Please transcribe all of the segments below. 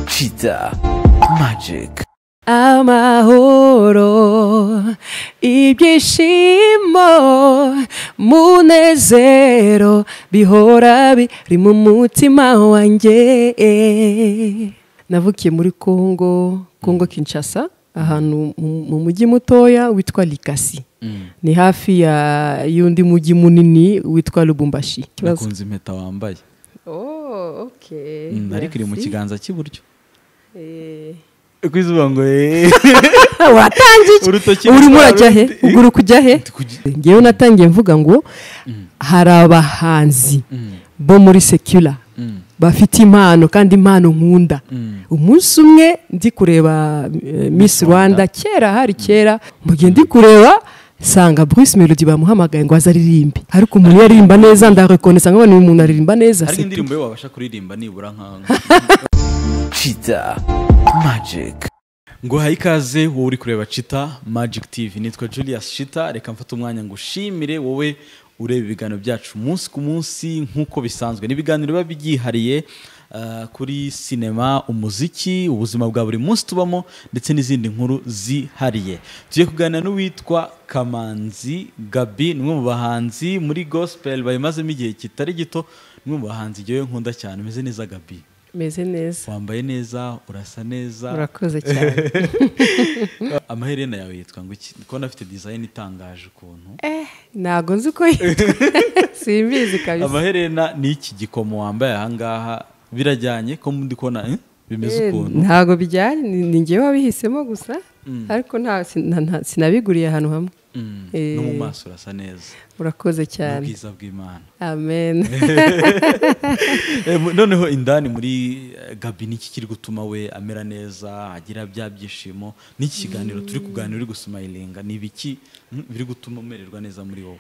Chita Magic. amahoro ibyishimo munezero bihora biri mu mutima wanjye navukiye muri congo congo kinshasa ahantu mu- mu mujyi mutoya witwa likasi ni hafi ya y'undi mujyi munini witwa lubumbashi nakunze impeta wambaye Oh, ok. Mm, ariko iri mu Merci. kiganza cy'iburyo Eh. uko izuba ngo eee watangiye iki? Urutoki urimo rutwara urajya he uruti- uguru kujya he kugi- ngewe natangiye mvuga ngo hari abahanzi bo muri sekula Mm. bafite impano kandi impano nkunda Mm. umunsi umwe ndi kureba eh, miss rwanda kera hari kera mugihe ndi kureba sanga Bruce Melody bamuhamagaye ngo aze aririmbe ariko umuntu iyo aririmba neza ndarekonesa nkabona uyu muntu aririmba neza hari c'est tout. indirimbo yo wabasha kuririmba nibura nka Chita Magic. ngo haye ikaze wowe uri kureba cita magic tv nitwa julius cita reka mfate umwanya ngo ushimire wowe ureba ibiganiro byacu umunsi ku munsi nk'uko bisanzwe ni ibiganiro biba byihariye ah, kuri sinema umuziki ubuzima bwa buri munsi tubamo ndetse n'izindi nkuru zihariye tugiye kuganira n'uwitwa kamanzi gabi ni umwe mu bahanzi muri gospel bayimazemo igihe kitari gito ni umwe mu bahanzi jyewe nkunda cyane umeze neza gabi meze neza wambaye neza urasa neza urakoze cyane amaherena yawe yitwa ngo iki ndikubona afite dizayini itangaje ukuntu Eh, ntago nzi uko yitwa simbizi kabisa amaherena ni iki gikomo wambaye ahangaha birajyanye ko ndi kubona eh, bimeze Eh, ukuntu ntago bijyanye ni ni njyewe wabihisemo gusa ariko nta- sina- nta- sinabiguriye ahantu hamwe Mm, eh. no mu maso urasa neza urakoze cyane ubwiza bw'imana amen Eh, mu- noneho indani muri eh, gabi ni iki kiri gutuma we amera neza agira bya byishimo n'iki kiganiro turi kuganira uri gusumayilinga ni ibiki mm, biri gutuma umererwa neza muri wowe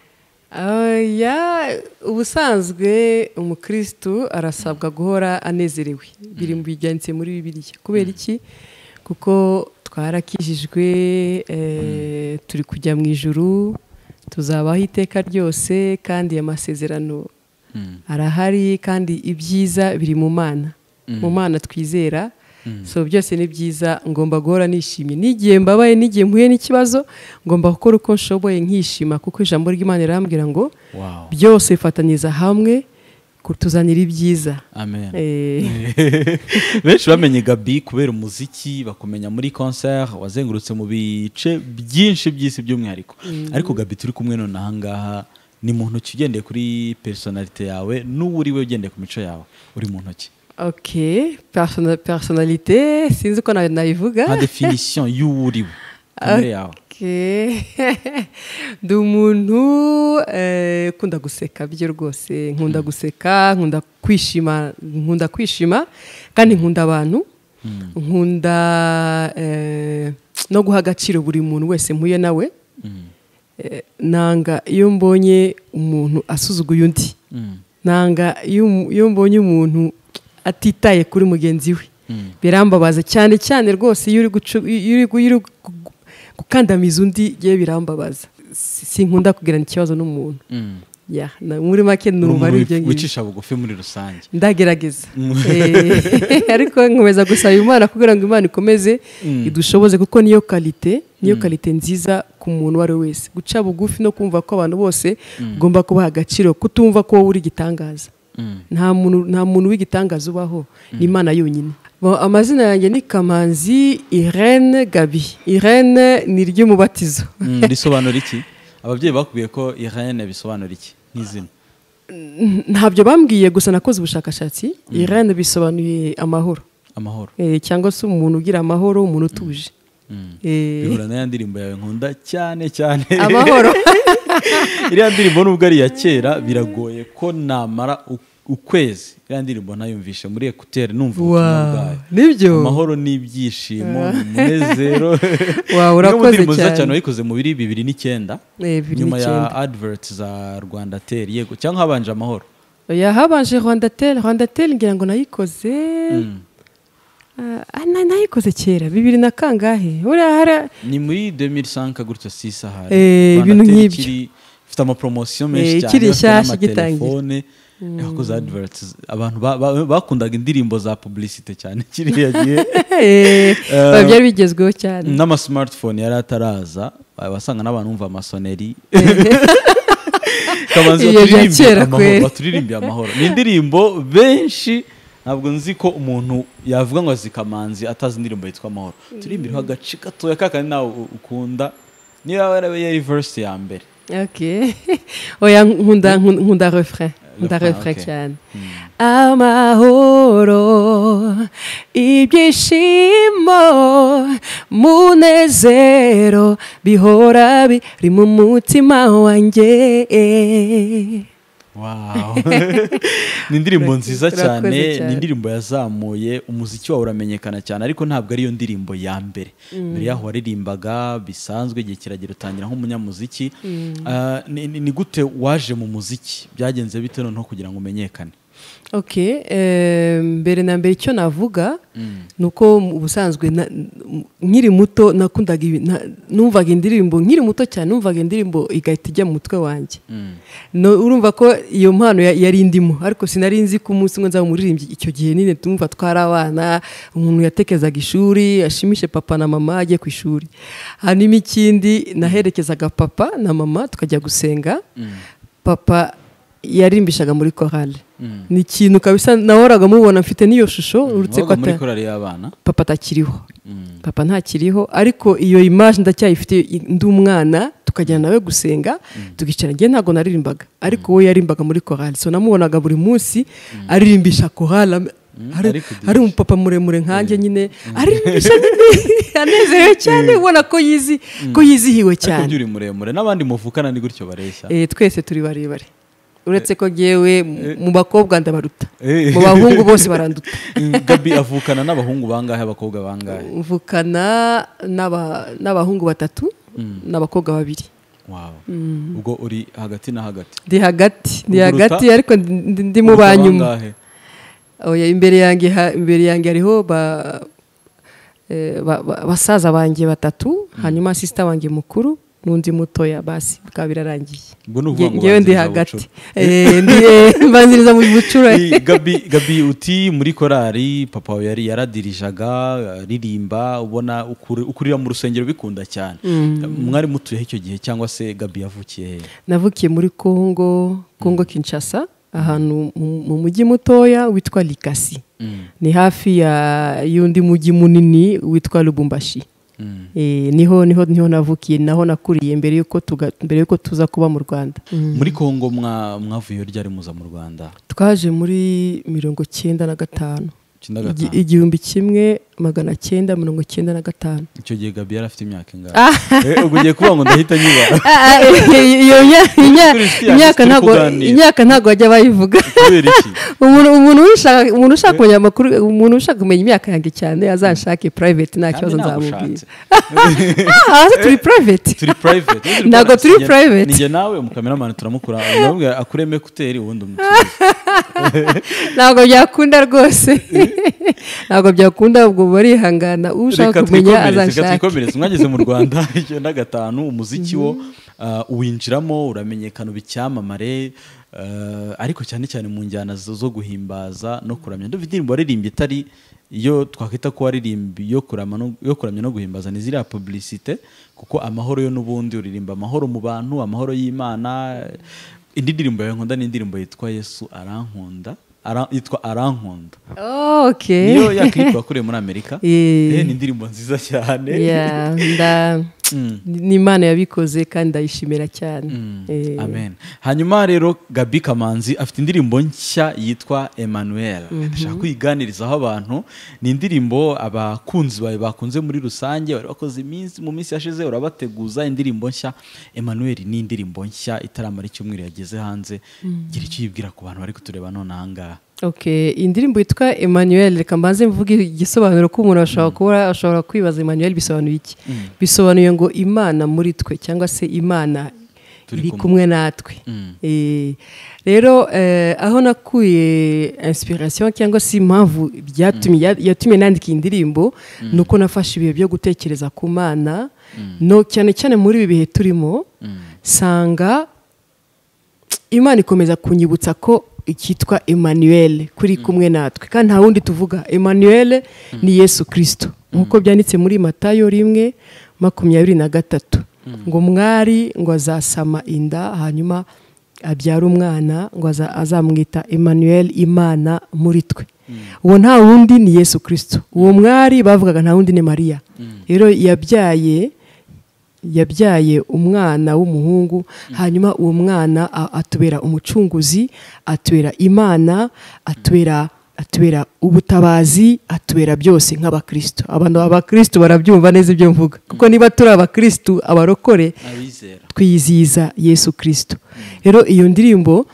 oya ubusanzwe umukirisitu arasabwa guhora anezerewe biri mu bijyanditse muri bibiliya kubera iki kuko twarakijijwe eh, turi kujya mu ijuru tuzabaho iteka ryose kandi amasezerano Mm, arahari kandi ibyiza biri mu mana mu mana twizera so byose ni byiza ngomba guhora nishimye n'igihe mbabaye n'igihe mpuye n'ikibazo ngomba gukora uko nshoboye nkishima kuko ijambo ry'imana rirambwira ngo wow byose bifatanyiriza hamwe kutuzanira ibyiza amen Eh, benshi bamenye gabi kubera umuziki bakumenya muri concert wazengurutse mu bice byinshi by'isi by'umwihariko ariko gabi turi kumwe none ahangaha ni mu ntoki ugendeye kuri personalite yawe n'uwo uri we ugendeye ku mico yawe uri mu ntoki ok persona- personalite sinzi uko na- nabivuga nka definition y'uwo uri we kamere yawe Ok. ndi umuntu eh, ukunda guseka byo rwose nkunda guseka nkunda kwishima nkunda kwishima kandi nkunda abantu nkunda eh, no guha agaciro buri muntu wese mpuye nawe Eh, nanga iyo mbonye umuntu asuzuguye undi Mm. nanga iyo umu- iyo mbonye umuntu atitaye kuri mugenzi we birambabaza cyane cyane rwose iyo uri gucu- iyo uri gu- iyo uri gu- gukandamiza undi yewe birambabaza Si- sinkunda kugirana ikibazo n'umuntu Mm. Ya, na- muri make Uri numva umuntu ari ibyo ngibyo wicisha bugufi muri rusange ndagerageza Eh, ariko nkomeza gusaba imana kugira ngo imana ikomeze idushoboze kuko niyo kalite niyo kalite nziza ku muntu uwo ari we wese guca bugufi no kumva ko abantu bose ugomba kubaha agaciro kutumva ko wowe uri igitangaza Mm. nta muntu nta muntu w'igitangaza ubaho ni imana yonyine Bo, amazina yanjye ni kamanzi irene gabi irene ni iry'umubatizo Mm, risobanura iki ababyeyi bakubwiye ko irene bisobanura iki nk'izina ntabyo bambwiye gusa nakoze ubushakashatsi irene bisobanuye amahoro amahoro Eh, cyangwa se umuntu ugira amahoro umuntu utuje Mm. Eh, bihura na ya ndirimbo yawe nkunda cyane cyane amahoro iriya ndirimbo nubwo ari iya kera biragoye ko namara u- ukwezi iriya ndirimbo nayumvishe muri ekuteri numva ubutumwa Wow, bwayo nibyo? amahoro n'ibyishimo ni umunezero Wow, Imwe mu urakoze ndirimbo nziza cyane. cyane wayikoze mu biri bibiri n'icyenda Eh, bibiri nyuma ya n'icyenda. adverts za rwanda teri yego cyangwa habanje amahoro oya habanje rwandatel rwandatel ngira ngo nayikoze Ah, na- nayikoze kera bibiri na kangahe buriya hari ni muri 2005 gutyo sisa hari Eh, ibintu nk'ibyo. ifite amapromosiyo menshi Eh, cyane ikiri bafite nshyashya n'amatelefone. kuko za adivariti abantu ba- ba- bakundaga indirimbo za pubulisite cyane kiriya gihe biba byari bigezweho cyane n'amasimatifone yari ataraza wasanga n'abantu bumva amasoneri Kabanza Iyo bya baturirimbe kera amahoro, kweri. baturirimbe amahoro ni indirimbo benshi ntabwo nzi ko umuntu yavuga ngo azi kamanzi atazi indirimbo yitwa amahoro turirimbiriho agace gatoya kakandi nawe u- ukunda niba yarabaye yari verse ya mbere Ok. Oya nkunda nkunda- nkunda refrain. Nkunda Refrain, refrain ok. cyane. Amahoro ibyishimo munezero bihora biri mu mutima wanjye. Wow. ni indirimbo Urakoze- nziza cyane urakoze cyane. ni indirimbo yazamuye umuziki wawe uramenyekana cyane ariko ntabwo ariyo ndirimbo ya mbere mbere yaho waririmbaga bisanzwe igihe kiragera utangira nk'umunyamuziki Ah, ni, ni- ni gute waje mu muziki byagenze bite noneho kugira ngo umenyekane Ok, eh, mbere na mbere icyo navuga ni uko mu busanzwe na- m- nkiri muto nakundaga ibi- na- numvaga indirimbo nkiri muto cyane numvaga indirimbo igahita ijya mu mutwe wanjye no, urumva ko iyo mpano ya- yari indimo ariko sinari nzi ko umunsi umwe nzaba umuririmbyi icyo gihe nyine tumva twari abana umuntu yatekezaga ishuri ashimishe papa na mama ajye ku ishuri hanyuma ikindi naherekezaga papa na mama tukajya gusenga papa yarimbishaga muri korale ni ikintu kabisa nahoraga mubona mfite n'iyo shusho uretse ko wabaga muri ata- korari y'abana papa atakiriho papa ntakiriho ariko iyo image ndacyayifite i- ndi umwana tukajyana nawe gusenga tukicara njye ntabwo naririmbaga ariko we yarimbaga muri korali so namubonaga buri munsi aririmbisha korali am- hari, ari kudirisha. hari umupapa muremure nkanjye nyine aririmbisha nyine anezerewe cyane ubona ko yizi ko yizihiwe ariko cyane njye uri muremure n'abandi muvukana ni gutyo bareshya Eh, twese turi barebare uretse ko ngewe mu- mu bakobwa ndabaruta Eh. mu bahungu bose baranduta gabi avukana n'abahungu bangahe abakobwa bangahe mvukana n'aba- n'abahungu batatu n'abakobwa babiri wow. ubwo uri hagati na hagati ndi hagati ndi Uruta- hagati ariko ndi- ndi- ndi mu Uruta ba nyuma bangahe? Oya, imbere yanjye ha- imbere yanjye hariho ba- eh, ba- ba- basaza banjye batatu hanyuma sisita wanjye mukuru n'undi mutoya basi bikaba birarangiye Ubwo ni ukuvuga Nge- ngo ngewe ndi banziriza hagati bucura. Eh, ndi- eh, mbanziriza mu bucura Ni gabi gabi uti muri korali papa wawe yari yaradirijaga aririmba ubona ukuri- ukurira mu rusengero bikunda cyane mwari mutuyeho icyo gihe cyangwa se gabi yavukiye he navukiye muri kongo kongo kinshasa ahantu mu- mu mujyi mutoya witwa likasi ni hafi ya y'undi mujyi munini witwa lubumbashi Eh, niho niho niho navukiye naho nakuriye mbere y'uko tuga- mbere y'uko tuza kuba mu rwanda muri kongo mwa- mwavuyeyo ryari muza mu rwanda twaje muri mirongo cyenda na gatanu Icyenda Igi- gatanu. igihumbi kimwe magana cyenda mirongo cyenda na gatanu icyo gihe gabi yari afite imyaka ingana Eh, ubwo ugiye kuvuga ngo ndahita nyibara Ah, ah, iyo nya- inya- Kristi yacu imyaka turi ntabwo kuganira. imyaka ntabwo bajya bayivuga kubera iki umuntu umuntu wishaka umuntu ushaka kumenya amakuru umuntu ushaka kumenya imyaka yanjye cyane azanshake private nta Kandi kibazo ntabwo nzamubwira ushatse. ah hasi turi private turi private Ntabwo turi Njye- private. njye nawe umukameramani turamukura ndamubwira akureme kuteri ubundi umutuye ntabwo byakunda rwose ntabwo byakunda ubwo barihangana ushaka reka kumenya twikomereze reka azanshake twikomereze mwageze mu rwanda icyenda gatanu umuziki wo uh, uwinjiramo uramenyekana uba icyamamare uh, ariko cyane cyane mu njyana zo zo guhimbaza no kuramya ndumva indirimbo waririmbye itari iyo twakwita ko waririmbi yo kurama no- yo kuramya no guhimbaza ni ziriya publicite kuko amahoro yo n'ubundi uririmba amahoro mu bantu amahoro y'imana indi ndirimbo yawe nkunda ni indirimbo yitwa yesu arankunda ara, yitwa arankunda Oh, okay niyo yakiriye bakuriye muri amerika Eh. Eh, ni indirimbo nziza cyane Yeah, nda- ni imana yabikoze kandi ndayishimira cyane Eh, amen hanyuma rero gabi kamanzi afite indirimbo nshya yitwa emmanuel ndashaka kuyiganirizaho abantu ni indirimbo abakunzi bawe bakunze muri rusange bari bakoze iminsi mu minsi yashize urabateguza indirimbo nshya emmanuel ni indirimbo nshya itaramara icyumweru yageze hanze gira icyo uyibwira ku bantu bari kutureba none ahangaha Okay, indirimbo yitwa Emmanuel reka mbanze mvuge igisobanuro ko umuntu ashobora kuba ashobora kwibaza Emmanuel bisobanuye iki bisobanuye ngo Imana muri twe cyangwa se Imana Turi iri kumwe. kumwe natwe Eh, rero eh, aho nakuye inspiration cyangwa se impamvu byatumye ya- yatumye nandika iyi ndirimbo ni uko nafashe ibihe byo gutekereza ku Mana no cyane cyane muri ibi bihe turimo sanga Imana ikomeza kunyibutsa ko cyitwa emmanuel kuri kumwe natwe kandi nta wundi tuvuga emmanuel ni yesu kirisito nk'uko byanditse muri matayo rimwe makumyabiri na gatatu ngo umwari ngo azasama inda hanyuma abyara umwana ngo aza- azamwita emmanuel imana muri twe uwo nta wundi ni yesu kirisito uwo mwari bavugaga nta wundi ni mariya rero yabyaye yabyaye umwana w'umuhungu hanyuma uwo mwana a- atubera umucunguzi atubera imana atubera atubera ubutabazi atubera byose nk'abakristo abantu abakristo barabyumva neza ibyo mvuga kuko niba turi abakristo abarokore abizera twiyizihiza yesu kirisito rero iyo ndirimbo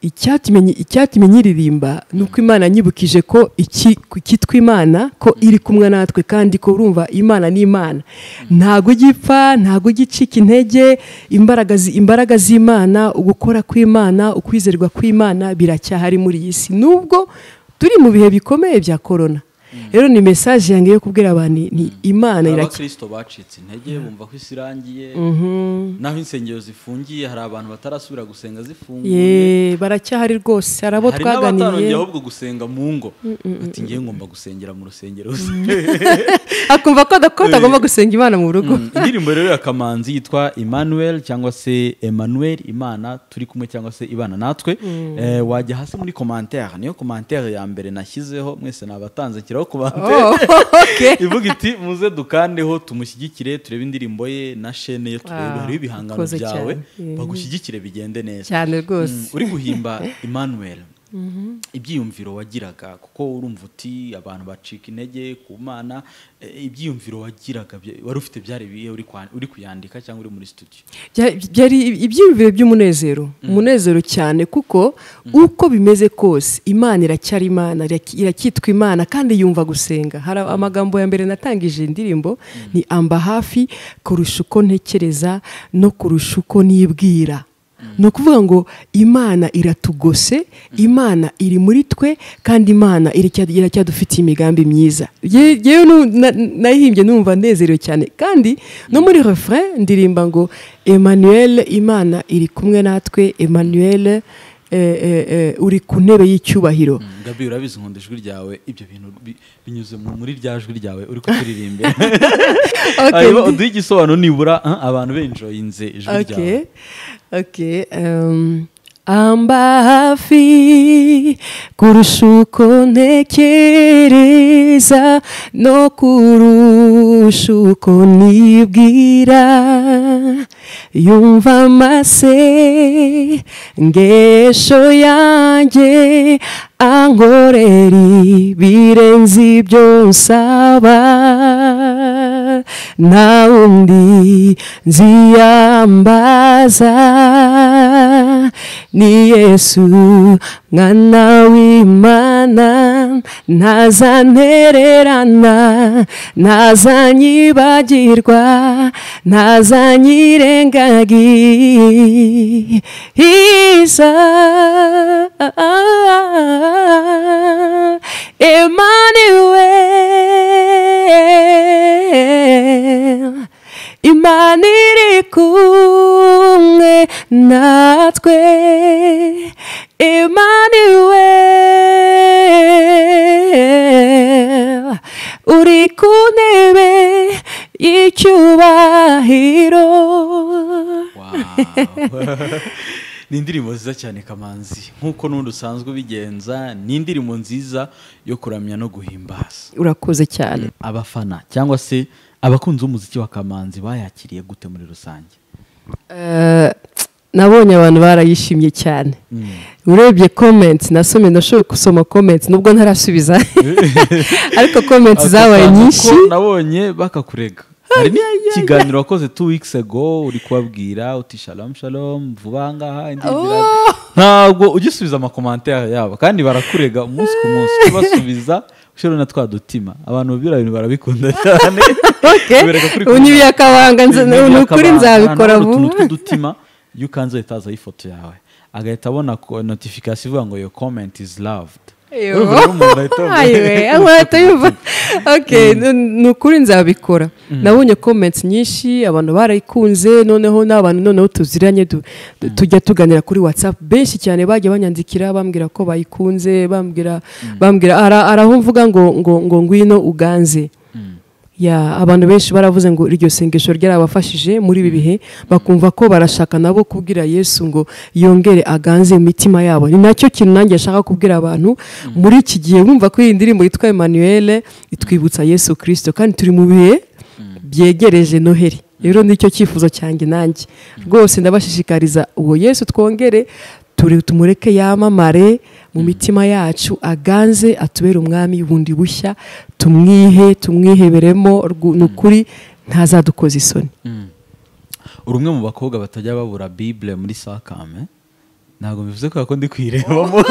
icyatumye icyatumye nyiririmba ni uko imana nyibukije ko iki- ku cyitwa imana ko iri kumwe natwe kandi ko urumva imana ni imana ntago ujya ipfa ntago ujya icika intege imbaraga zi- imbaraga z'imana ugukora kw'imana ukwizerwa kw'imana biracyahari muri iyi si nubwo turi mu bihe bikomeye bya korona rero ni mesaje yange yo kubwira abantu ni imana iracya abakristo bacitse intege bumva ko isi irangiye naho insengero zifungiye hari abantu batarasubira gusenga zifunguye ye baracyahari rwose hari abo hari n'abatarongiye twaganiye ahubwo gusenga mu ngo ati ngewe ngomba gusengera mu rusengero akumva ko adakota agomba gusenga imana mu rugo Mm, indirimbo rero ya kamanzi yitwa emmanuel cyangwa se emmanuel imana turi kumwe cyangwa se ibana natwe Eh, wajya hasi muri commentaire niyo commentaire ya mbere nashyizeho mwese nabatanze kiraho Oh, commentaire okay. ivuga iti muze dukandeho tumushyigikire turebe indirimbo ye na shene ye turebe Wow, hariho ibihangano urakoze byawe cyane. bagushyigikire bigende neza cyane rwose Mm, uri guhimba emmanuel ibyiyumviro wagiraga kuko urumva uti abantu bacika intege ku mana eh, ibyiyumviro wagiraga bya- wari ufite byari bihe uri kwa- uri kuyandika cyangwa uri muri studio Bya- byari ibyiyumviro by'umunezero umunezero cyane kuko uko bimeze kose imana iracyari imana iraki- iracyitwa imana kandi yumva gusenga hari amagambo ya mbere natangije indirimbo ni amba hafi kurusha uko ntekereza no kurusha uko nibwira ni ukuvuga ngo imana iratugose imana iri muri twe kandi imana iracya- iracyadufitiye imigambi myiza Ye- yewe nu- na- nayihimbye numva nezerewe cyane kandi no muri refrain ndirimba ngo emmanuel imana iri kumwe natwe emmanuel eh, eh, eh, uri ku ntebe y'icyubahiro gabi urabizi nkunda ijwi ryawe ibyo bintu bi- binyuze mu- muri rya jwi ryawe uri kuririmba Okay. hanyuma uduhe igisobanuro nibura ah, abantu benjoyinze ijwi ryawe Okay. Okay. Um, amba hafi kurusha uko ntekereza no kurusha uko nibwira yumva amase ngesho yanjye ankorera ibirenze ibyo nsaba nta wundi nziyambaza ni yesu mwana w'imana ntazantererana ntazanyibagirwa ntazanyirengagiza Emmanuel Imana iri kumwe natwe Emmanuel uri ku ntebe y'icyubahiro Wow. ni indirimbo nziza cyane kamanzi nk'uko n'undi usanzwe ubigenza ni indirimbo nziza yo kuramya no guhimbaza urakoze cyane abafana cyangwa se abakunzi b'umuziki wa kamanzi bayakiriye gute muri rusange Eh, nabonye abantu barayishimye cyane urebye comments nasomye ndashobora gusoma comments nubwo ntarasubiza ariko comments zabaye Ako kantu nyinshi ko nabonye bakakurega hari n'ikiganiro wakoze two weeks ago uri kubabwira uti shalom shalom vuba ngaha indirimbo iraza." ntabwo ugisubiza amakomantere yabo kandi barakurega umunsi ku munsi ujye ubasubiza ushobira na twa dutima abantu biriya bintu barabikunda cyane Okay. Bibereka kuri ubu n'ibyakabanga nza- Ibintu ni ukuri byakabanga, nzabikora hariho utuntu vuba tw'udutima iyo ukanze ahita hazaho ifoto yawe agahita abona notification ivuga ngo your comment is loved Urumva rero umuntu ahita yumva- ahita yumva Okay, ni- ni ukuri nzabikora nabonye comments nyinshi abantu barayikunze noneho n'abantu noneho tuziranye du- du- tujya tuganira kuri whatsapp benshi cyane bagiye banyandikira bambwira ko bayikunze bambwira bambwira ara- araho mvuga ngo ngo ngo ngwino uganze ya abantu benshi baravuze ngo iryo sengesho ryarabafashije muri ibi bihe bakumva ko barashaka nabo kubwira yesu ngo yongere aganze imitima yabo ni nacyo kintu nanjye nshaka kubwira abantu muri iki gihe wumva ko iyi ndirimbo yitwa emanuelle itwibutsa yesu kirisito kandi turi mu bihe byegereje noheli rero nicyo cyifuzo cyanjye nanjye rwose ndabashishikariza uwo yesu twongere turi tumureke yamamare mu mitima yacu aganze atubere umwami bundi bushya tumwihe tumwiheberemo rwu- ni ukuri ntazadukoza isoni uri umwe mu bakobwa batajya babura bible muri sakame ntabwo bivuze ko ndi kuyirebamo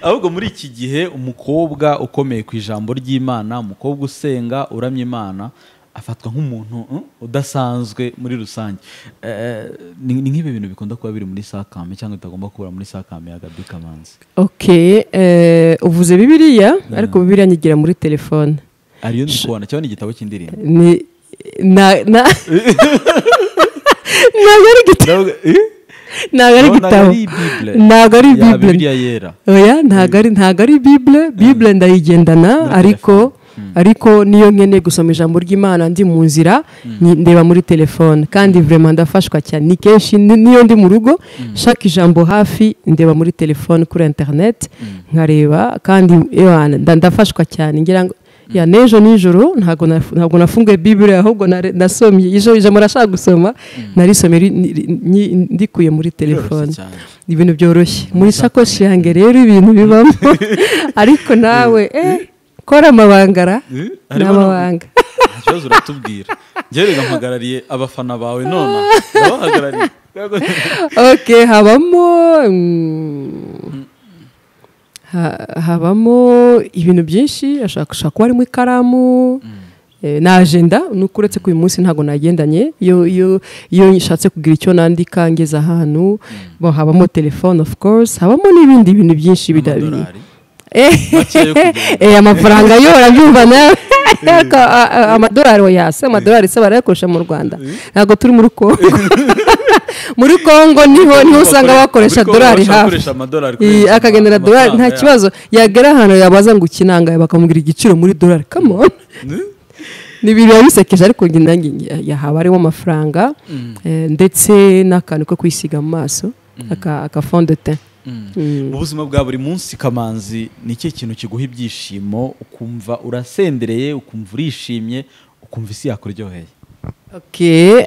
ahubwo muri iki gihe umukobwa ukomeye ku ijambo ry'imana umukobwa usenga uramya imana afatwa nk'umuntu mm, udasanzwe muri rusange Eh, ni ni nk'ibi bintu bikunda kuba biri muri sakame cyangwa bitagomba kubura muri sakame ya gabi kamanzi ok eh, uvuze bibiriya ariko bibiriya nyigira muri telefone ariyo ndi kubona cyangwa ni igitabo cy'indirimbo ni na na ntabwo ari igitabo Ndavuga, eh? ntabwo ari No, ntabwo igitabo ari Bible. ntabwo ari Ya bibure Bibiliya yera. oya ntabwo ari ntabwo ari bibure bibure ndayigendana ariko ariko niyo nkeneye gusoma ijambo ry'imana ndi mu nzira nyi- ndeba muri telefone kandi vrema ndafashwa cyane ni kenshi ni- niyo ndi mu rugo nshaka ijambo hafi ndeba muri telefone kuri interineti nkareba kandi ewa, nda- ndafashwa cyane ngira ngo ya n'ejo nijoro ntabwo naf- ntabwo nafunguye bibure ahubwo nare- nasomye ijoro ijambo nashaka gusoma narisomye ri- ni- ri- nyi- ndikuye muri telefone cyane. ni ibintu byoroshye muri sakoshi yanjye rero ibintu bibamo ariko nawe eh, kora amabangara Eh, ni harimo no- amabanga Nta kibazo uratubwira njyewe rero mpagarariye abafana bawe none ndabahagarariye ok habamo mm, ha- habamo ibintu byinshi ashobora ashobora kuba harimo ikaramu eh, na ajenda ni uko uretse ko uyu munsi ntabwo nagendanye iyo iyo iyo nshatse kugira icyo nandika ngeze ahantu bo habamo telefone of course habamo n'ibindi bintu byinshi bida- Amadolari. Makeya yo kugenda. Eh, amafaranga yo urabyumva nawe Ariko, a- a- amadolari oya se amadolari se barayakoresha mu rwanda ntabwo turi muri kongo muri kongo niho niho usanga bakoresha Muri Kongo dolari bashobora hafi gukoresha amadolari Iyi, kurenza akagendera ama- dolari nta amafaranga kibazo yagera ahantu yabaza ngo ukinangaye bakamubwira igiciro muri dolari kamon ni ibintu biba bisekeje ariko njye nanjye nge- yahaba ariwo mafaranga eh, ndetse n'akantu ko kwisiga mu maso aka aka fond de teint Mm. ubuzima bwa buri munsi kamanzi ni ikihe kintu kiguha ibyishimo ukumva urasendereye ukumva urishimye ukumva isi yakuryoheye ok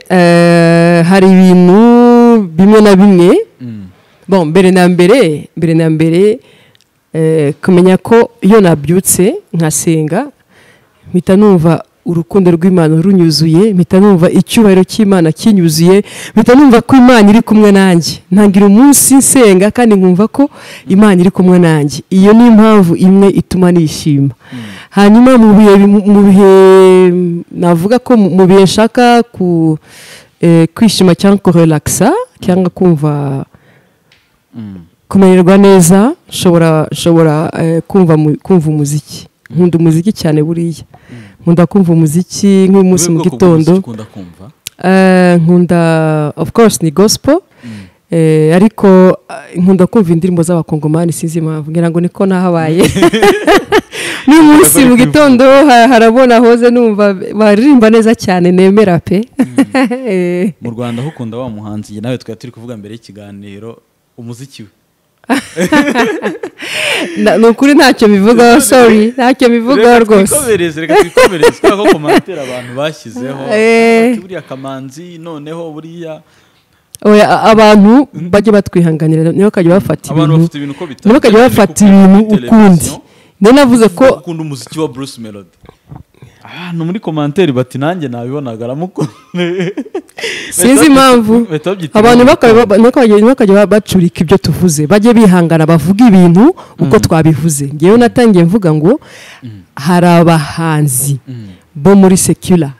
eh, hari ibintu bimwe na bimwe Mm. bon mbere na mbere mbere na mbere eh, kumenya ko iyo nabyutse nkasenga mpita numva urukundo rw'imana runyuzuye mpita numva icyubahiro cy'imana kinyuzuye mpita numva ko imana iri kumwe nanjye ntangira umunsi nsenga kandi nkumva ko imana iri kumwe nanjye iyo ni impamvu imwe ituma nishima hanyuma mu bihe mu bihe navuga ko mu mu bihe nshaka ku eh, kwishima cyangwa kurelakisa cyangwa kumva kumererwa neza nshobora nshobora eh, kumva mu- kumva umuziki nkunda umuziki cyane buriya nkunda kumva umuziki nk'uyu munsi mu Wowe bwoko gitondo bw'umuziki ukunda kumva Eh, nkunda of course ni gospel Eh, ariko eh, nkunda kumva indirimbo z'abakongomani sinzi impamvu ngira ngo niko nahabaye n'uyu munsi mu gitondo ha- harabona hoze numva baririmba neza cyane nemera pe Eh, mu rwanda aho ukunda wa muhanzi njye nawe twari turi kuvuga mbere y'ikiganiro umuziki we na- ni ukuri ntacyo bivugaho sorry ntacyo bivugaho Reka rwose twikomereze reka twikomereze kubera ko komantere abantu bashyizeho Eh. Bati, buriya kamanzi noneho buriya oya a- abantu bajye batwihanganira nibo bakajya bafata abantu ibintu bafite ibintu uko bitari nibo bakajya cyane bafata kuko ibintu kuri ukundi televiziyo, niyo navuze ko ukunda umuziki wa Bruce Melody ahantu muri komantere bati nanjye nabibonaga aramukunde sinzi impamvu bahita babyita abantu ibintu bakaba- bitandukanye. niko bagiye- niko bakajya bacurika ibyo tuvuze bajye bihangana bavuge ibintu uko twabivuze ngewe natangiye mvuga ngo hari abahanzi bo muri sekula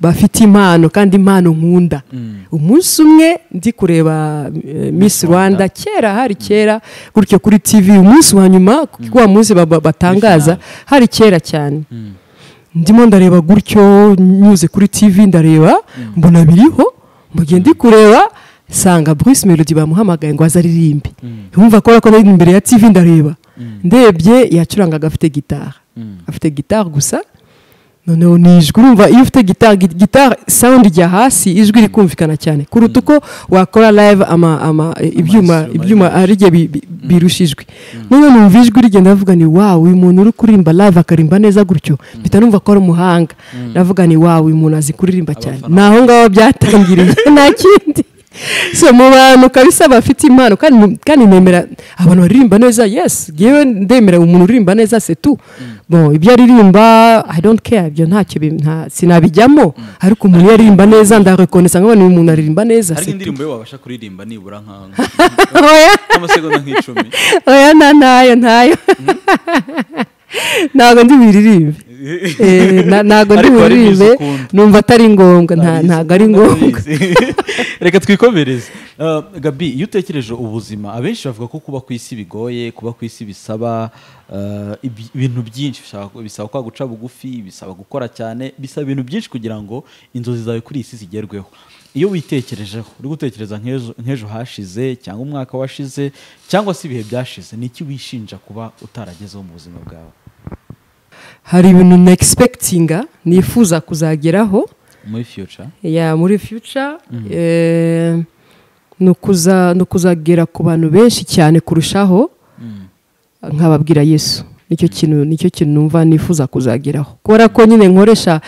bafite impano kandi impano nkunda umunsi umwe ndi kureba eh, miss rwanda kera hari kera gutyo kuri tv umunsi wa nyuma kuko wa munsi baba- batangaza hari kera cyane ndimo ndareba gutyo nyuze kuri tv ndareba mbona biriho mugihe ndi kureba sanga bruce melody bamuhamagaye ngo aze aririmbe yumva ko ko nari imbere ya tv ndareba ndebye yacurangaga afite gitari afite gitari gusa noneho ni ijwi urumva iyo ufite gitari gi- gitari sound ijya hasi ijwi rikumvikana cyane kuruta uko wakora live ama, ama, ibyuma instruments ibyuma ari ryo bi- bi- birusha ijwi none numva ijwi rigenda navuga ni wow uyu muntu uri kuririmba live akaririmba neza gutyo mpita numva ko ari umuhanga navuga ni wow uyu muntu azi kuririmba cyane ni aho ngaho byatangiriye nta kindi so mu bantu kabisa bafite impano kandi kandi nemera abantu baririmba neza yes yewe ndemera umuntu uririmba neza setu bon ibyo aririmba i don't care ibyo ntacyo bi- nta- sinabijyamo ariko umuntu iyo aririmba neza ndarekonesa nkabona uyu muntu aririmba neza hari c'est tout. indirimbo yo wabasha kuririmba nibura nka Oya. nk'amasegonda nk'icumi oya nta ntayo ntayo ntabwo ndi buririmbe Eh, na- ntabwo ndi Ariko hari buririmbe ibyiza ukunda. numva atari ngombwa nta- Hari izo ntabwo ari ukunda ngombwa ndabizi. reka twikomereze Eh, gabi iyo utekereje ubuzima abenshi bavuga ko kuba ku isi bigoye kuba ku isi bisaba eh, ibi- ibintu byinshi Bishaka- bisaba kwa guca bugufi bisaba gukora cyane bisaba ibintu byinshi kugira ngo inzozi zawe kuri iyi si zigerweho iyo witekerejeho uri gutekereza nk'ejo- nk'ejo hashize cyangwa umwaka washize cyangwa se ibihe byashize ni iki wishinja kuba utaragezeho mu buzima bwawe hari ibintu negispekitinga nifuza kuzageraho muri future ya muri future eh, ni ukuza- ni ukuzagera ku bantu benshi cyane kurushaho nkababwira yesu nicyo kintu nicyo kintu numva nifuza kuzageraho kubera ko nyine nkoresha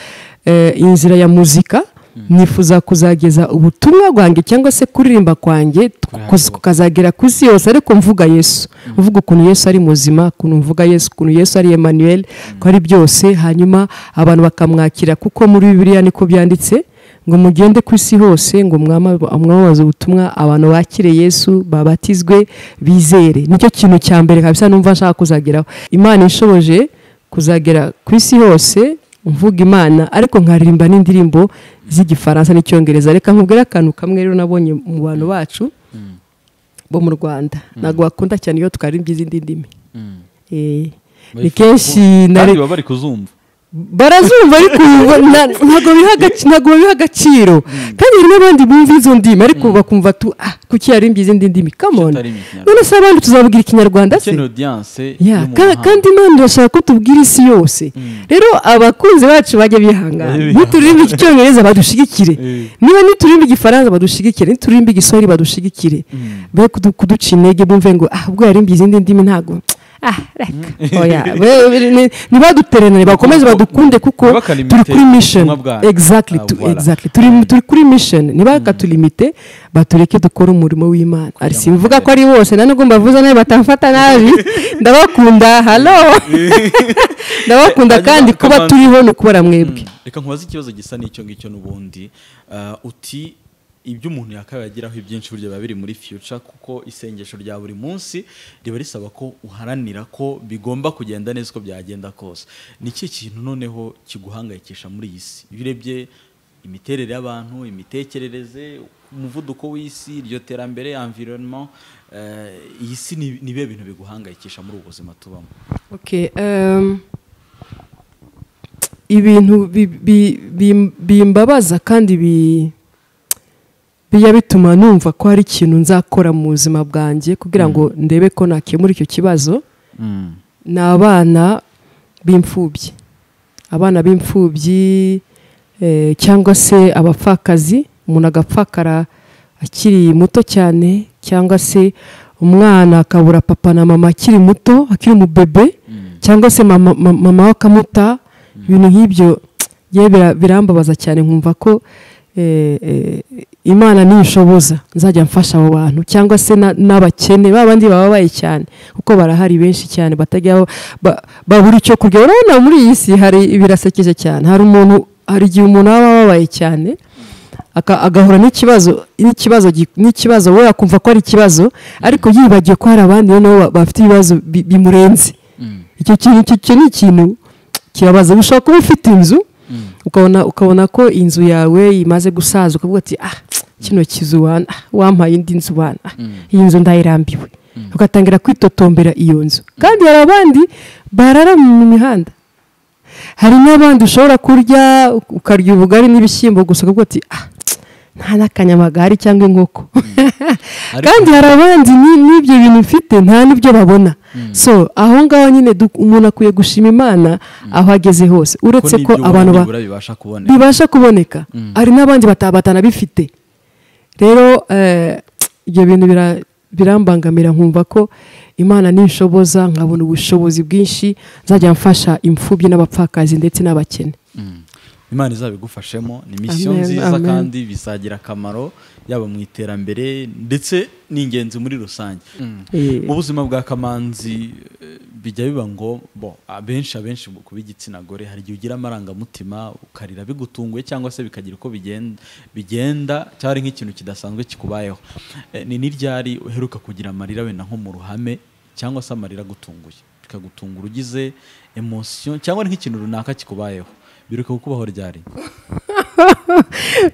eh, inzira ya muzika nifuza kuzageza ubutumwa bwanjye cyangwa se kuririmba kwanjye handi hose. kukazagera ku isi yose ariko mvuga yesu mvuga ukuntu yesu ari muzima ukuntu mvuga yesu ukuntu yesu ari emmanuel ko ari byose hanyuma abantu bakamwakira kuko muri bibiliya niko byanditse ngo mugende ku isi hose ngo mwama- mwamamaze ubutumwa abantu bakire yesu babatizwe bizere nicyo kintu cya mbere kabisa numva nshaka kuzageraho imana inshoboje kuzagera ku isi hose mvuga imana ariko nkaririmba n'indirimbo z'igifaransa n'icyongereza reka nkubwire akantu kamwe rero nabonye mu bantu bacu bo mu rwanda ntabwo bakunda cyane iyo twaririmbye izindi ndimi Eh, ni kenshi na kandi baba bari kuzumva barazumva ariko ubu na- ntabwo biha agaci- ntabwo babiha agaciro kandi hari n'abandi bumva izo ndimi ariko bakumva tu ah kuki yarimbye izindi ndimi kamoni Atari ikinyarwanda. none se abandi tuzavugira ikinyarwanda se ukeneye audience Ya, yo mu ka- mahanga. kandi imana irashaka ko tubwira isi yose rero abakunzi bacu bajya bihangana Bajye nituririmba icyongereza badushigikire Eh. niba nituririmba igifaransa badushigikire nituririmba igiswahili badushigikire be kudu- kuduca intege bumve ngo ah ubwo yarimbiye izindi ndimi ntago ah reka oya be- be- ni- nibaduteranire bakomeze badukunde kuko Ntibakalimite turi kuri mission ubutumwa bwanyu. exactly Ah, tu- voilà. exactly turi turi kuri mission nibakatulimite batureke dukore umurimo w'imana ari simvuga ko ari bose nanubwo mbavuze nawe batamfata nabi ndabakunda halo ndabakunda Hanyuma kandi kuba akabanza- turiho ni ukubara mwebwe Mm. reka nkubaze ikibazo gisa n'icyo ngicyo n'ubundi Ah, uti ibyo umuntu yakabaye ageraho ibyinshi burya biba biri muri future kuko isengesho rya buri munsi riba risaba ko uharanira ko bigomba kugenda neza uko byagenda kose ni ikihe kintu noneho kiguhangayikisha muri iyi si iyo urebye imiterere y'abantu imitekerereze umuvuduko w'isi iryo terambere environnement eh, iyi si ni ni bihe bintu biguhangayikisha muri ubu buzima tubamo Okay, um, ibintu bi- bi- bi- bimbabaza kandi bi- bijya bituma numva ko hari ikintu nzakora mu buzima bwanjye kugira ngo ndebe ko nakemura icyo kibazo ni abana b'imfubyi abana b'imfubyi eh, cyangwa se abapfakazi umuntu agapfakara akiri muto cyane cyangwa se umwana akabura papa na mama akiri muto akiri umubebe cyangwa se mama mama- mama we akamuta ibintu nk'ibyo yewe bira- birambabaza cyane nkumva ko eh, eh, imana ninshoboza nzajya mfasha abo bantu cyangwa se na- n'abakene ba bandi bababaye cyane kuko barahari benshi cyane batajya ba- babura icyo kurya urabona muri iyi si hari birasekeje cyane hari umuntu hari igihe umuntu aba ababaye cyane aka- agahura n'ikibazo n'ikibazo gi- n'ikibazo we akumva ko ari ikibazo ariko yibagiwe ko hari abandi nabo ba- bafite ibibazo bi- bimurenze icyo kintu icyo- icyo ni ikintu kibabaza ushobora kuba ufite inzu ukabona ukabona ko inzu yawe imaze gusaza ukavuga ati ah kino kizu wana ah, wampaye indi nzu wana ah, iyi nzu ndayirambiwe ugatangira kwitotombera iyo nzu kandi hari abandi barara mu mihanda hari n'abandi ushobora kurya ukarya ubugari n'ibishyimbo gusa ukavuga ati ah nta n'akanyamagare cyangwa inkoko kandi hari abandi ni- n'ibyo bintu mfite nta n'ibyo babona so aho ngaho nyine du- umuntu akwiye gushima imana aho ageze hose uretse ko abantu ba- bibasha kuboneka bibasha kuboneka hari n'abandi bata- batanabifite rero eh, ibyo bintu bira- birambangamira nkumva ko imana ninshoboza nkabona ubushobozi bwinshi nzajya mfasha imfubyi n'abapfakazi ndetse n'abakene imana izabigufashemo ni misiyo Amen, nziza amen. kandi bizagira akamaro yaba mu iterambere ndetse n'ingenzi muri rusange Eh. ubuzima bwa kamanzi eh, bijya biba ngo bo abenshi abenshi ku b'igitsina gore hari igihe ugira amarangamutima ukarira bigutunguye cyangwa se bikagira uko bigenda bigenda cyari nk'ikintu kidasanzwe kikubayeho Eh, ni n'iryari uheruka kugira amarira wenda nko mu ruhame cyangwa se amarira agutunguye bikagutungura ugize emosiyo cyangwa ni nk'ikintu runaka kikubayeho biruka kukubaho ryari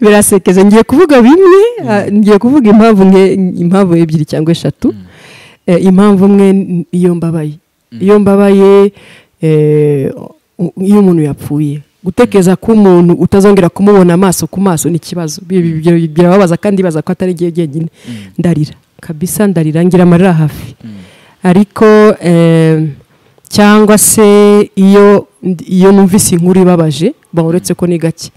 birasekeje ngiye kuvuga bimwe ah, ngiye kuvuga impamvu nke impamvu ebyiri cyangwa eshatu Eh, impamvu imwe n- iyo mbabaye iyo mbabaye eh, u- iyo umuntu yapfuye gutekereza ko umuntu utazongera kumubona amaso ku maso ni ikibazo Bi- bi- bi- birababaza kandi bibaza ko atari igihe jyenyine ndarira kabisa ndarira ngira amarira hafi ariko eh, cyangwa se iyo iyo numvise inkuru ibabaje ba uretse ko ni gake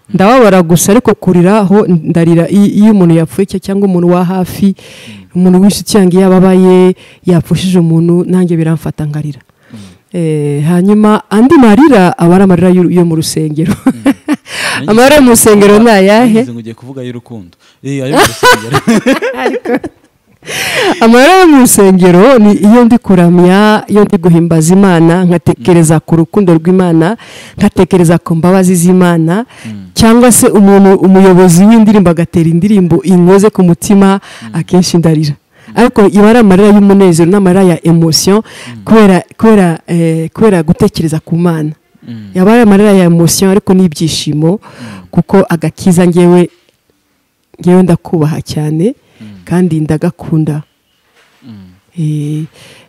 ndababara gusa ariko kuriraho ndarira i- iyo umuntu yapfuye cya- cyangwa umuntu wa hafi umuntu w'inshuti yanjye iyo ababaye yapfushije umuntu nanjye biramfata nkarira Eh, hanyuma andi marira aba ari amarira yo- yo mu rusengero amarira yo mu rusengero ni ayahe Nagize ngo ugiye kuvuga y'urukundo Eh, ayo mu rusengero. amarira yo mu rusengero ni iyo ndi kuramya iyo ndi guhimbaza imana nkatekereza ku rukundo rw'imana nkatekereza ku mbabazi z'imana cyangwa se umuntu umuyobozi w'indirimbo agatera indirimbo inkoze ku mutima akenshi ndarira ariko iba ari amarira y'umunezero n'amarira ya emosiyo kubera kubera eh, kubera gutekereza ku mana yaba ari amarira ya emosiyo ariko n'ibyishimo kuko agakiza ngewe ngewe ndakubaha cyane kandi ndagakunda Eh,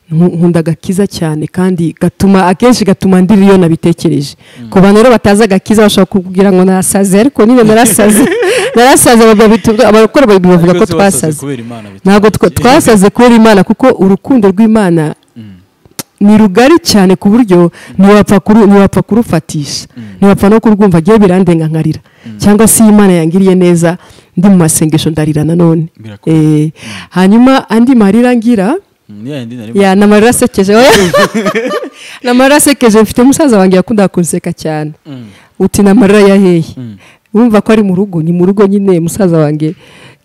nku- nkunda agakiza cyane kandi gatuma akenshi gatuma ndira iyo nabitekereje ku bantu rero batazi agakiza bashobora kugira ngo narasaze ariko nyine narasaze narasaze abagabo- abakora bavuga Ariko ko se wasaze twasaze kubera Imana bitandukanye. ntabwo twa- twasaze kubera imana kuko urukundo rw'imana ni rugari cyane ku buryo ntiwapfa kuru- ntiwapfa kurufatisha ntiwapfa no kurwumva agiye birandenga nkarira cyangwa se iyo imana yangiriye neza ndi mu masengesho ndarira nanone Birakomeye. Eh, hanyuma andi marira ngira Mm, ya yindi nari ya ni amarira asekeje ni amarira asekeje mfite umusaza wanjye yakundaga kunseka cyane uti ni amarira ya hehe wumva ko ari mu rugo ni mu rugo nyine musaza wanjye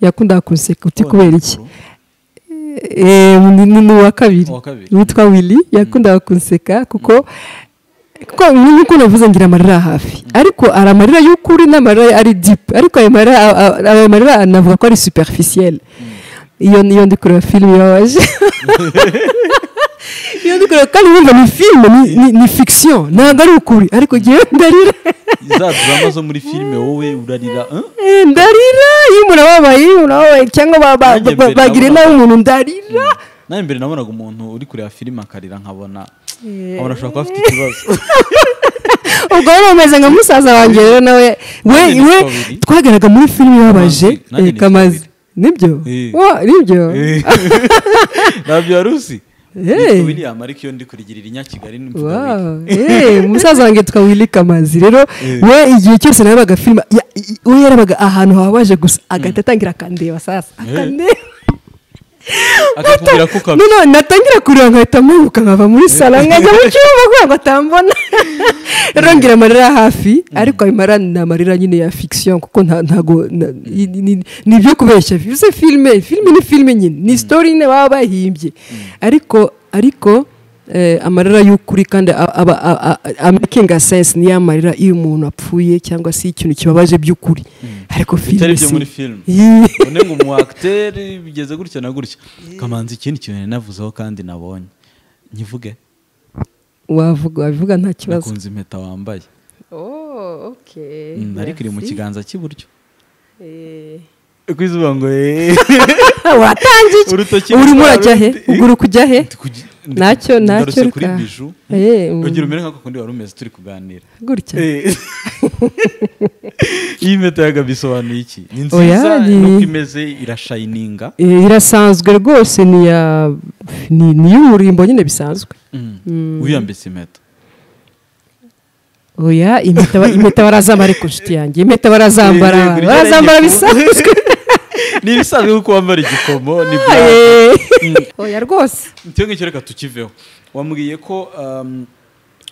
yakundaga kunseka uti Wa kubera iki nyamukuru. Eh, ni ni- ni uwa kabiri Uwa kabiri. witwa willy yakundaga kunseka kuko kuko nk'uko navuze ngira amarira hafi ariko hari amarira y'ukuri n'amarira ari dipu ariko ayo marira a- a- ayo marira navuga ko ari superficielle iyo iyo ndi kureba filime ibabaje iyo ndi kureba kandi wumva ni filime ni- ni- ni fiction ntabwo ari ukuri ariko ngewe ndarira za drama zo muri filime wowe urarira eh? Eh, ndarira iyo umuntu ababaye iyo umuntu ababaye cyangwa ba- ba- Nanjye ba- mbere bagira nabonaga- inama umuntu ndarira nawe mbere nabonaga umuntu uri kureba filime akarira nkabona nkabona ashobora kuba afite ikibazo ubwo rero umeze nka musaza wanjye rero nawe we Nanjye ni we kabiri. twageraga muri filime ibabaje Kamanzi, nanjye eh, ni kamazi nibyo Eh. Wa, nibyo Eh. ntabyo wari uzi Eh. Yitwa William ariko iyo ndi kurigirira inyakigali ni mvuga Willy. Wow. Eh, umusaza wanjye yitwa Willy Kamazi rero we igihe cyose narebaga filime ya- i- i- we yarebaga ahantu hababaje gusa agahita atangira akandeba sasa akandeba akakubwira ko ukabi- none natangira kureba nkahita mpanuka nkava muri salo nkajya mu cyumba kugira ngo atambona rero ngira amarira hafi ariko ayo marira ni amarira nyine ya fiction kuko nta- ntago na- ni- ni- ni ibyo kubeshya bivuze filime filime ni filime nyine ni story nyine baba bahimbye ariko ariko eh, amarira y'ukuri kandi a- aba- a- a- a- a- making a sense niyo amarira iyo umuntu apfuye cyangwa se ikintu kibabaje by'ukuri ariko bitari filime byo si- muri filime Yee. none ngo umu acteur bigeze gutya na gutya kamanzi ikindi kintu navuzeho kandi nabonye nkivuge wavuga wabivuga nta kibazo nakunze impeta wambaye Oh. okay Mm, ariko iri mu merci. kiganza cy'iburyo Eh, ku izuba ngo eh, watangije urutoki urimo urajya he rundi- uguru kujya he Ndi kugi- ndi- nacyo nacyo ngarutse kuri ruka- biju Eh, mm, urugero umere nk'ako kundi wari umeze turi kuganira gutya Eh. iyi mpeta yaga bisobanuye iki ni Oya, nziza ni- nuko imeze irashayininga Eh, irasanzwe rwose ni iya ni ni iy'umurimbo nyine bisanzwe wiyambitse impeta oya impeta ba- impeta barazambara ariko nshuti yanjye impeta barazambara Yego, yego, barazambara yego. bisanzwe ni ibisanzwe kuko wambara igikomo ni black. Eh, Mm. oya rwose icyo ngicyo reka tukiveho wambwiye ko um,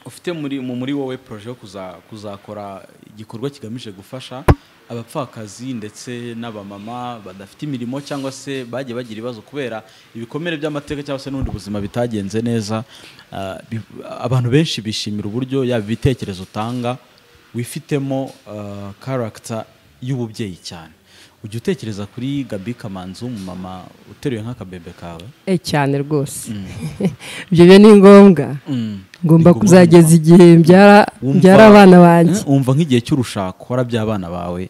ufite muri mu muri wowe proje yo kuza- kuzakora igikorwa kigamije gufasha abapfakazi ndetse n'abamama badafite imirimo cyangwa se bagiye bagira ibibazo kubera ibikomere by'amateka cyangwa se n'ubundi buzima bitagenze neza Ah, bi- abantu benshi bishimira uburyo yaba ibitekerezo utanga wifitemo ah, character y'ububyeyi cyane ujya utekereza kuri gabi kamanzi umumama uteruye nk'akabebe kawe Eh, cyane rwose ibyo byo ni ngombwa ngomba kuzageza igihe mbyara Wumva- mbyara abana banjye Eh, wumva nk'igihe cy'urushako warabya abana bawe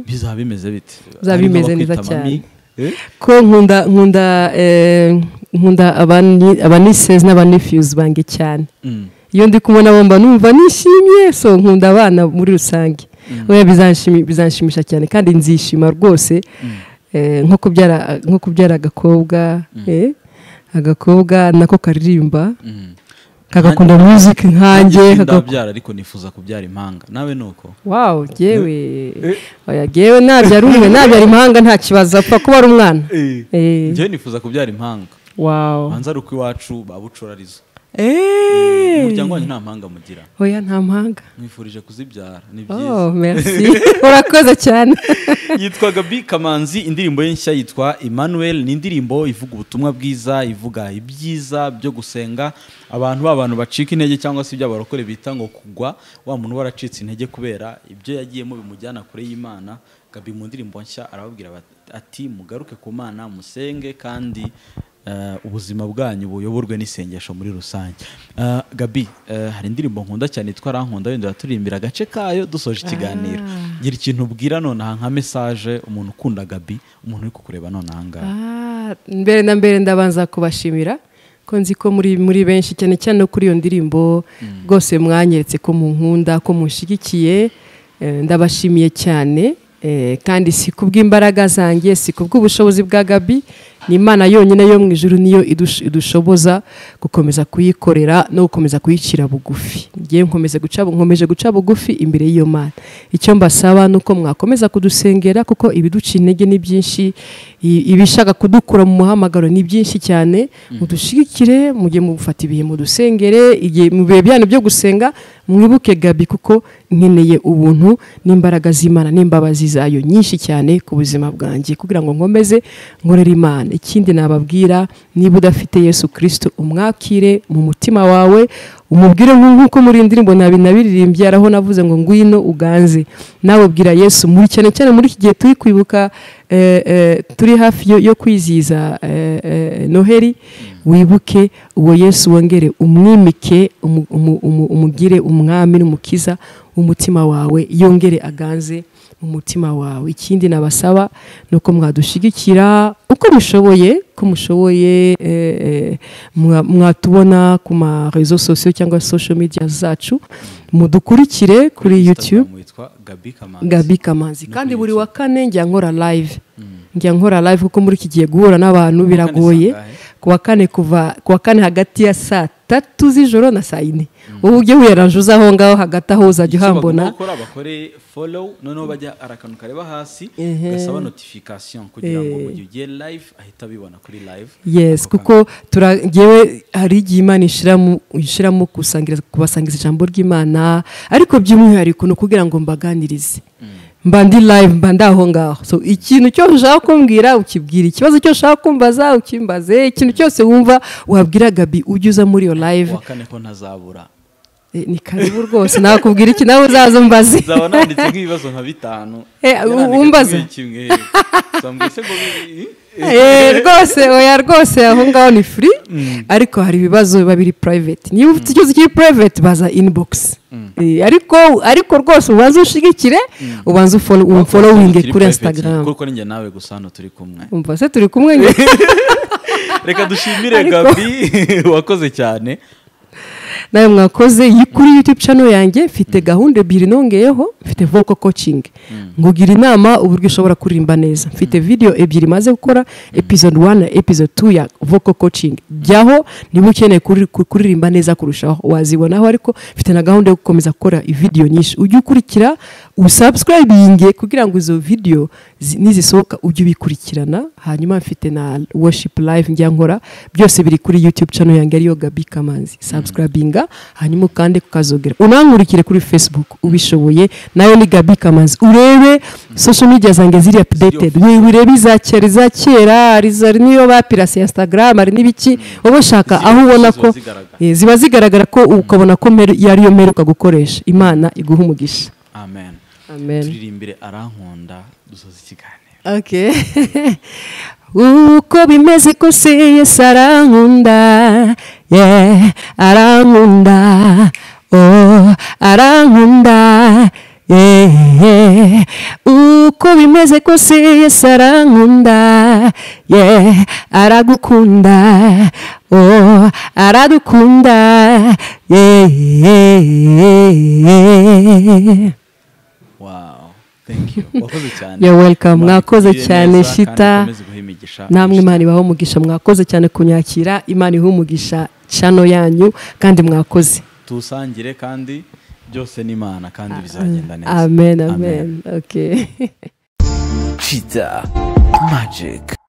bizaba bimeze bite Bizaba Harimo bimeze abakwita neza cyane. mami, eh, ko nkunda nkunda eh, nkunda abani- abanisezi n'abanefiyuzi bange cyane mm, iyo ndi kumwe nabo mba numva nishimye so nkunda abana muri rusange oya bizanshimi- bizanshimisha cyane kandi nzishima rwose eh, nko kubyara nko kubyara agakobwa eh, agakobwa nako karirimba mm. kagakunda muziki nkanjye Nanjye kagakunda ndabyara ariko nifuza kubyara impanga nawe ni uko wawu gewe oya gewe nabyara umwe nabyara impanga nta kibazo apfa kuba ari umwana Eh. njyewe nifuza kubyara impanga wawu banza ari uko iwacu babucurariza umuryango eee wanyu nta mpanga mugira oya nta mpanga mwifurije kuzibyara ni byiza oh merci urakoze cyane yitwa gabi kamanzi indirimbo ye nshya yitwa emmanuel ni indirimbo ivuga ubutumwa bwiza ivuga ibyiza byo gusenga abantu b'abantu bacika intege cyangwa se ibyo abarokore bita ngo kugwa wa muntu uba waracitse intege kubera ibyo yagiyemo bimujyana kure y'imana gabi mu ndirimbo nshya arababwira bat- ati mugaruke ku mana musenge kandi eh, ubuzima bwanyu buyoborwe n'isengesho muri rusange Eh, gabi eh, hari indirimbo nkunda cyane yitwa arankunda wenda turirimbira agace kayo dusoje ikiganiro gira ikintu ubwira nonaha nka mesaje umuntu ukunda gabi umuntu uri kukureba nonaha ngaha Ah, mbere na mbere ndabanza kubashimira ko nzi ko muri muri benshi cyane cyane no kuri iyo ndirimbo rwose mwanyeretse ko munkunda ko munshigikiye Eh, ndabashimiye cyane Eh, kandi si kubw'imbaraga zanjye si kubw'ubushobozi bwa gabi ni imana yonyine yo mu ijuru niyo idush- idushoboza gukomeza kuyikorera no gukomeza kuyicira bugufi ngewe nkomeze guca nkomeje guca bugufi imbere y'iyo mana icyo mbasaba ni uko mwakomeza kudusengera kuko ibiduca intege ni byinshi i- ibishaka kudukura mu muhamagaro ni byinshi cyane mudushigikire mujye mufata ibihe mudusengere igihe mu bihe byanyu byo gusenga mwibuke gabi kuko nkeneye ubuntu n'imbaraga z'imana n'imbabazi zayo nyinshi cyane ku buzima bwanjye kugira ngo nkomeze nkorere imana ikindi nababwira niba udafite yesu kirisito umwakire mu mutima wawe umubwire nk- nk'uko muri iyi ndirimbo nabi nabiririmbye hari aho navuze ngo ngwino uganze nawe ubwira yesu muri cyane cyane muri iki gihe turi kwibuka eh, eh, turi hafi yo, yo kwizihiza eh, eh, noheli wibuke uwo yesu wongere umwimike umu- umu- umu- umugire umwami n'umukiza w'umutima wawe yongere aganze mu mutima wawe ikindi nabasaba ni uko mwadushigikira uko mushoboye ko mushoboye eh, eh, mwa- mwatubona ku ma rezo sosiyo cyangwa social media zacu mudukurikire kuri youtube Instagram witwa gabi kamanzi gabi kamanzi No kandi kuri buri YouTube. wa kane njya nkora live njya nkora live kuko muri iki gihe guhura n'abantu Kuwa kane biragoye saa ngahe? kuwa kane kuva kuwa kane hagati ya saa tatu z'ijoro na saa yine wowe ujye wiyaranje aho ngaho hagati aho uzajya icyo bagomba uhambona gukora bakore follow noneho bajya hari akantu kareba hasi Ehe. gasaba notification kugira ngo Eh. mu gihe ugiye live ahita abibona kuri live yes Ako kuko turagewe hari igihe imana ishiramo ishiramo kusangira kubasangiriza ijambo ry'imana ariko by'umwihariko ni ukugira ngo mbaganirize mba ndi live mba ndaho ngaho so ikintu cyose ushaka kumbwira ukibwira ikibazo cyose ushaka kumbaza ukimbaze ikintu cyose wumva wabwira gabi ujye uza muri iyo live kuwa kane ko ntazabura Eh, ni karibu rwose nakubwira iki nawe uzaza umbaze nzaba nanditse nk'ibibazo nka bitanu Eh, Yarandika umbaza? kimwe kimwe Nsambwira se ngo bi- eh, Eh, rwose oya rwose aho ngaho ni free ariko hari ibibazo biba biri private niba ufite ikibazo kiri private baza inbox Mm. Eh, ariko ariko rwose ubanza ushigikire ubanza ufolo- umfolowinge kuri instagram kuko ninjye nawe gusa hano turi kumwe umva se turi kumwe njye reka dushimire Ariko- gabi wakoze cyane nawe mwakoze iyi kuri youtube channel yanjye mfite gahunda ebyiri nongeyeho mfite vocal coaching ngugira inama uburyo ushobora kuririmba neza mfite video ebyiri maze gukora episode 1 na episode 2 ya vocal coaching jyaho niba ukeneye kuri- ku- kuririmba neza kurushaho wazibonaho ariko mfite na gahunda yo gukomeza gukora video nyinshi ujye ukurikira usubscribinge kugira ngo izo video zi- nizisohoka ujye ubikurikirana hanyuma mfite na worship live njya nkora byose biri kuri youtube channel yanjye ariyo gabi kamanzi subscribinga hanyuma ukande kukazogera unankurikire kuri facebook ubishoboye nayo ni gabi kamanzi urebe social media zanjye ziri updated we- urebe iza kera iza kera hari izo- hari n'iyo bapirasi instagram hari n'ibiki wowe shaka aho ubona ko Ziba zigaragara. Eh, ziba zigaragara ko ukabona ko meri- yari yo meri ukagukoresha imana iguha umugisha amen amen turirimbire arankunda dusoza ikiganiro Okay. uko bimeze kose yesu arankunda yeah, arankunda oh, arankunda yeah, yeah. uko bimeze kose yesu arankunda yeah, aragukunda oh, aradukunda yeah, yeah, yeah. wow thank you wakoze cyane You're welcome. Imana Mwakoze ikugirire cyane, neza kandi Shita. ikomeze iguhe imigisha namwe imana ibaho umugisha mwakoze cyane kunyakira imana iha umugisha cano yanyu kandi mwakoze tusangire kandi byose ni imana kandi bizagenda neza amen amen, amen. okay Cheetah Magic.